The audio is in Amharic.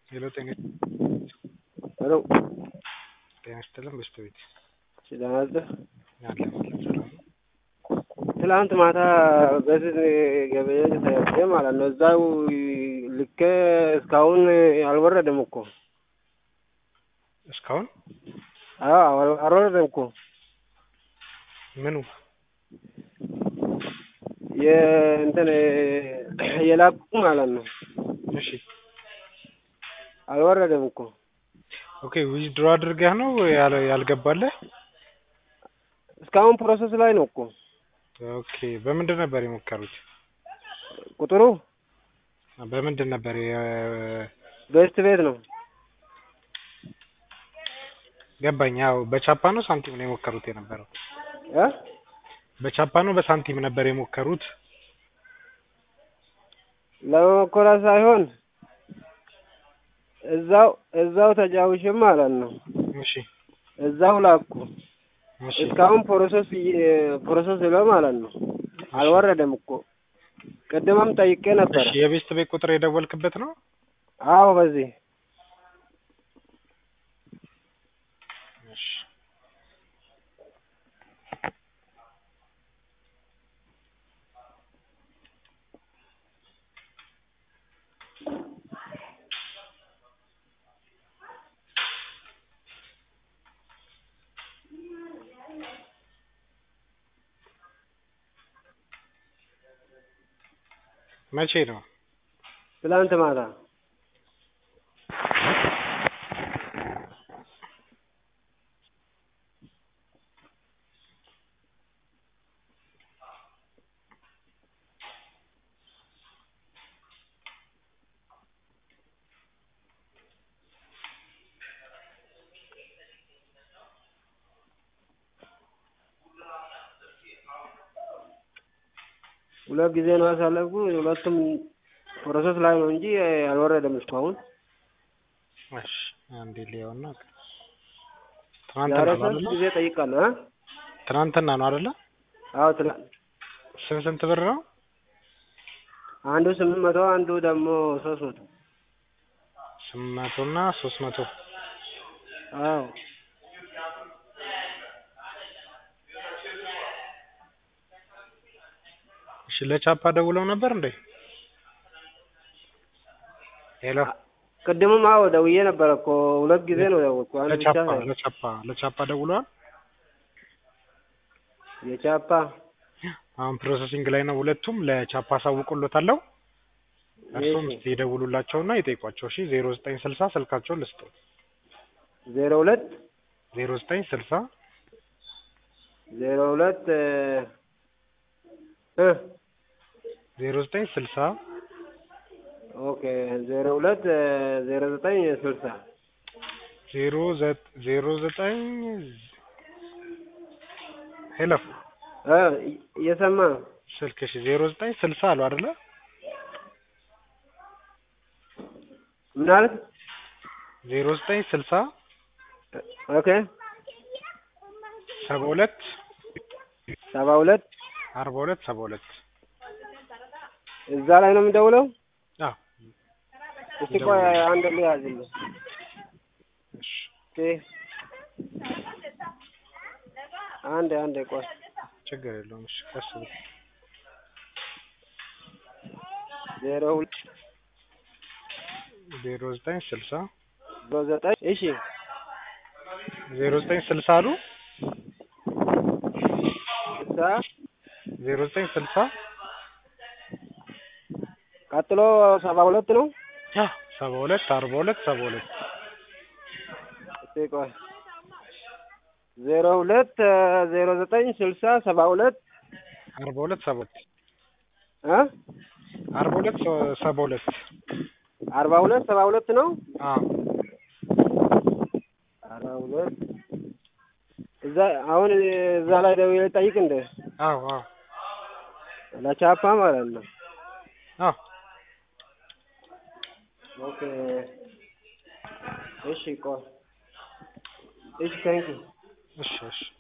ሄሎ ጤና ሄሎ ጤና ይስጥልን በስተቤት ደህና ነህ? አለ ሰላም ነው። ትላንት ማታ በዚህ ገበያ ተያዘ ማለት ነው። እዛው ልኬ እስካሁን አልወረደም እኮ። እስካሁን አዎ አልወረደም እኮ። ምኑ የእንትን የላኩ ማለት ነው። እሺ አልወረደም እኮ። ኦኬ ዊዝድሮ አድርገህ ነው ያል- ያልገባለህ? እስካሁን ፕሮሰስ ላይ ነው እኮ ኦኬ በምንድን ነበር የሞከሩት? ቁጥሩ በምንድን ነበር የ- ቤስት ቤት ነው። ገባኝ። ያው በቻፓ ነው ሳንቲም ነው የሞከሩት የነበረው? እ በቻፓ ነው በሳንቲም ነበር የሞከሩት? ለመኮራ ሳይሆን እዛው እዛው ተጫውሽም ማለት ነው። እሺ እዛው ላኩ። እሺ እስካሁን ፕሮሰስ ፕሮሰስ ብለው ማለት ነው። አልወረደም እኮ ቅድምም ጠይቄ ነበረ። እሺ የቤስት ቤት ቁጥር የደወልክበት ነው? አዎ በዚህ እሺ መቼ ነው? ትላንት ማታ ሁለት ጊዜ ነው ያሳለፍኩ። ሁለቱም ፕሮሰስ ላይ ነው እንጂ አልወረደም እስካሁን። እሺ አንዴ ሊያውና ዛሬ ትናንትና ነው ሶስት አይደለ? ጊዜ ጠይቃለሁ። እ ትናንትና ነው አይደለ? አዎ ትላንት ስንት ስንት ብር ነው? አንዱ ስምንት መቶ አንዱ ደግሞ ሶስት መቶ ስምንት መቶ እና ሶስት መቶ አዎ እሺ ለቻፓ ደውለው ነበር እንዴ? ሄሎ ቅድምም አዎ ደውዬ ነበረ እኮ ሁለት ጊዜ ነው ደወልኩ። አንድ ብቻ ለቻፓ ሳይሆን ለቻፓ ለቻፓ ደውለዋል? የቻፓ አሁን ፕሮሰሲንግ ላይ ነው ሁለቱም። ለቻፓ አሳውቅሎታለሁ። እርሱም እሺ። እስኪ ይደውሉላቸውና ይጠይቋቸው። እሺ ዜሮ ዘጠኝ ስልሳ ስልካቸውን ልስጥ ዜሮ ሁለት ዜሮ ዘጠኝ ስልሳ ዜሮ ሁለት እ ዜሮ ዘጠኝ ስልሳ ኦኬ ዜሮ ሁለት ዜሮ ዘጠኝ ስልሳ ዜሮ ዘ- ዜሮ ዘጠኝ ሄሎ እ እየሰማ ነው። ስልክ እሺ ዜሮ ዘጠኝ ስልሳ አሉ አይደለ? ምን አልክ? ዜሮ ዘጠኝ ስልሳ ኦኬ ሰባ ሁለት ሰባ ሁለት አርባ ሁለት ሰባ ሁለት እዛ ላይ ነው የምደውለው። አዎ እስቲ ቆይ አንድ ልያዝልህ። እሺ ኦኬ አንድ አንድ ቆይ ችግር የለውም። እሺ ቀስ ብሎ ዜሮ ሁለት ዜሮ ዘጠኝ ስልሳ ዜሮ ዘጠኝ እሺ ዜሮ ዘጠኝ ስልሳ አሉ ስልሳ ዜሮ ዘጠኝ ስልሳ ቀጥሎ ሰባ ሁለት ነው። ሰባ ሁለት አርባ ሁለት ሰባ ሁለት እስቲ ቆይ ዜሮ ሁለት ዜሮ ዘጠኝ ስልሳ ሰባ ሁለት አርባ ሁለት ሰባ ሁለት እ አርባ ሁለት ሰ- ሰባ ሁለት አርባ ሁለት ሰባ ሁለት ነው። አዎ አርባ ሁለት እዛ አሁን እዛ ላይ ደውዬ ልጠይቅ እንደ አዎ አዎ ለቻፓ ማለት ነው። አዎ ኦኬ እሺ ቆይ እሺ ታንኪ እሺ እሺ